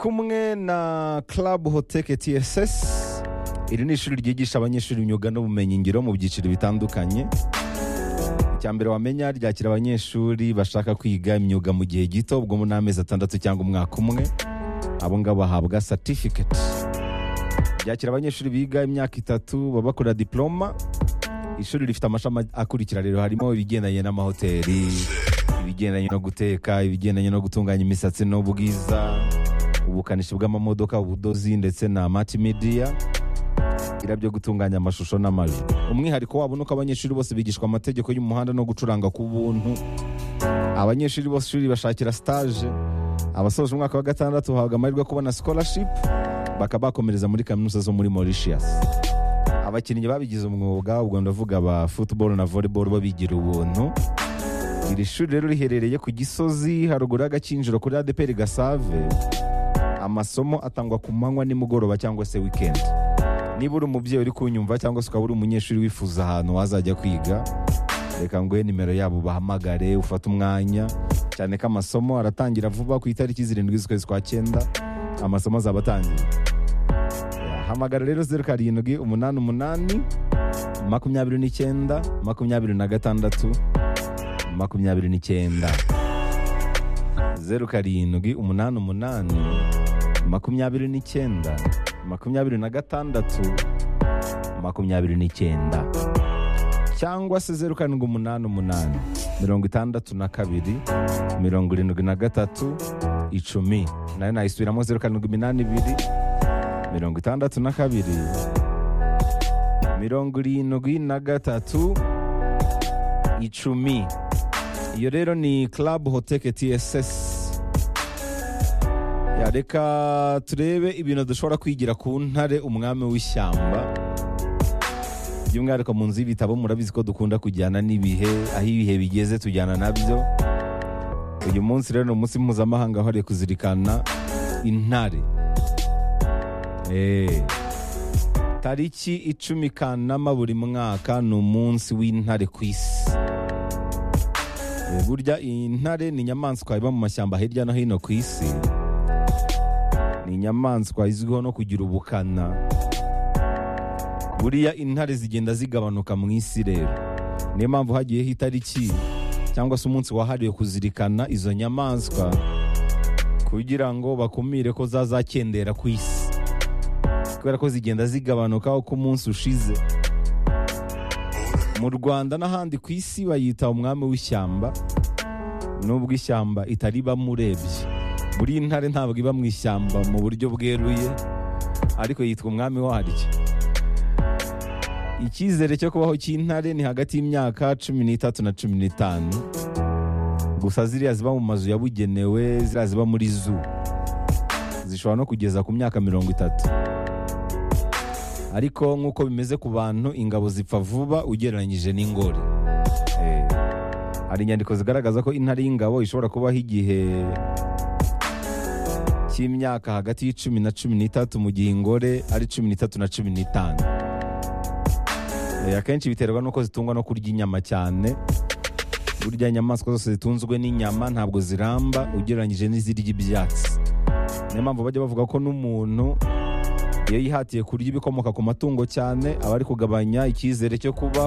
kumwe na club hoteke tss iri ni ishuri ryigisha abanyeshuri imyuga n'ubumenyingiro mu byiciro bitandukanye icya mbere wamenya ryakira abanyeshuri bashaka kwiga imyuga mu gihe gito ubwo ni amezi atandatu cyangwa umwaka umwe abo ngabo bahabwa certificate ryakira abanyeshuri biga imyaka itatu baba bakora diploma ishuri rifite amashami akurikira rero harimo ibigendanye n'amahoteli ibigendanye no guteka ibigendanye no gutunganya imisatsi n'ubwiza ubukanishi bw'amamodoka ubudozi ndetse na multimedia biriya byo gutunganya amashusho n'amajwi umwihariko wabo ni uko abanyeshuri bose bigishwa amategeko y'umuhanda no gucuranga ku buntu abanyeshuri bose ishuri bashakira stage abasoje umwaka wa gatandatu bahabwa amahirwe yo kubona scholarship bakaba bakomereza muri kaminuza zo muri Mauritius abakinnyi babigize umwuga ubwo ndavuga ba football na volleyball bo bigira ubuntu iri shuri rero riherereye ku gisozi haruguru y'agakinjiro kuri adeperi gasave amasomo atangwa ku manywa nimugoroba cyangwa se weekend niba uri umubyeyi uri kunyumva cyangwa se ukaba uri umunyeshuri wifuza ahantu wazajya kwiga reka nguhe nimero yabo bahamagare ufate umwanya cyane ko amasomo aratangira vuba ku itariki zirindwi z'ukwezi kwa cyenda amasomo azaba atangiye hamagara rero zeru karindwi umunani umunani makumyabiri n'icyenda makumyabiri na gatandatu makumyabiri n'icyenda zeru karindwi umunani umunani makumyabiri n'icyenda makumyabiri na gatandatu makumyabiri n'icyenda cyangwa se zeru karindwi umunani umunani mirongo itandatu na kabiri mirongo irindwi na gatatu icumi nayo nayisubiramo zeru karindwi iminani ibiri mirongo itandatu na kabiri mirongo irindwi na gatatu icumi iyo rero ni club hoteke tss Ya, reka turebe ibintu dushobora kwigira ku ntare umwami w'ishyamba by'umwihariko mu nzu y'ibitabo murabizi ko dukunda kujyana n'ibihe aho ibihe bigeze tujyana nabyo uyu munsi rero ni umunsi mpuzamahanga wahariwe kuzirikana intare Eh, tariki icumi kanama buri mwaka ni umunsi w'intare ku isi burya intare ni inyamaswa iba mu mashyamba hirya no hino ku isi ni inyamaswa izwiho no kugira ubukana buriya intare zigenda zigabanuka mu isi rero niyo mpamvu hagiyeho itariki cyangwa se umunsi wahariwe kuzirikana izo nyamaswa kugira ngo bakumire ko zazakendera ku isi kubera ko zigenda zigabanuka uko umunsi ushize mu rwanda n'ahandi ku isi bayita umwami w'ishyamba nubwo ishyamba itaribamo urebye buri ntare ntabwo iba mu ishyamba mu buryo bweruye ariko yitwa umwami waryo icyizere cyo kubaho cy'intare ni hagati y'imyaka cumi n'itatu na cumi n'itanu gusa ziriya ziba mu mazu yabugenewe ziriya ziba muri zoo zishobora no kugeza ku myaka mirongo itatu ariko nk'uko bimeze ku bantu ingabo zipfa vuba ugereranyije n'ingore Eh, hari inyandiko zigaragaza ko intare y'ingabo ishobora kubaho igihe cy'imyaka hagati y'icumi na cumi n'itatu mu gihe ingore ari cumi n'itatu na cumi n'itanu Eh, akenshi biterwa n'uko zitungwa no kurya inyama cyane burya inyamaswa zose zitunzwe n'inyama ntabwo ziramba ugereranyije n'izirya ibyatsi niyo mpamvu bajya bavuga ko n'umuntu iyo yihatiye kurya ibikomoka ku matungo cyane aba ari kugabanya icyizere cyo kubaho